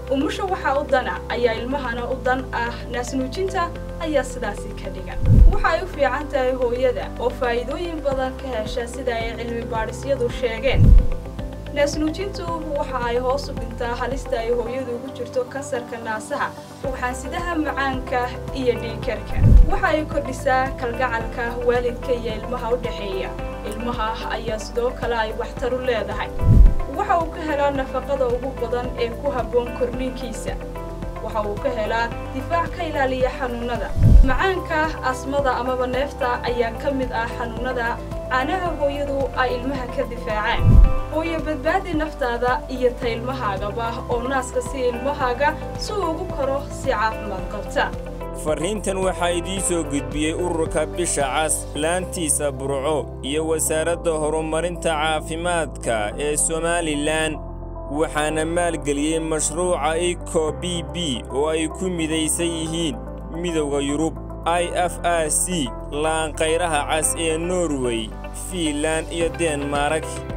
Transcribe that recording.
umusha waxaa u dana ayaa ilmahana u dan ah naasnuujinta ayaa sidaasi ka dhigan waxay u fiican tahay hooyada oo faa'iidooyin badan ka hesha sida ay cilmi baadhisyadu sheegeen naasnuujintu waxa ay hoos u dhintaa halista ay hooyadu ugu jirto kansarka naasaha ugxaansidaha macaanka iyo dhiigkarka waxa ay kordhisaa kalgacalka waalidka iyo ilmaha u dhexeeya ilmaha ayaa sidoo kale ay waxtar u leedahay waxa uu ka helaa nafaqada ugu badan ee ku habboon korniinkiisa waxa uu ka helaa difaac ka ilaaliya xanuunnada macaanka asmada amaba neefta ayaa ka mid ah xanuunnada caanaha hooyadu ay ilmaha ka difaacaan hooyo badbaadi naftaada iyo ta ilmahaagaba oo naaska si ilmahaaga si uu ugu koro si caafimaad qabta farriintan waxaa idiin soo gudbiyey ururka bisha cas laantiisa burco iyo wasaaradda horumarinta caafimaadka ee somalilan waxaana maalgeliyey mashruuca iko b b oo ay ku midaysan yihiin midowda yurub i f r c laanqayraha cas ee norway fiinlan iyo denmark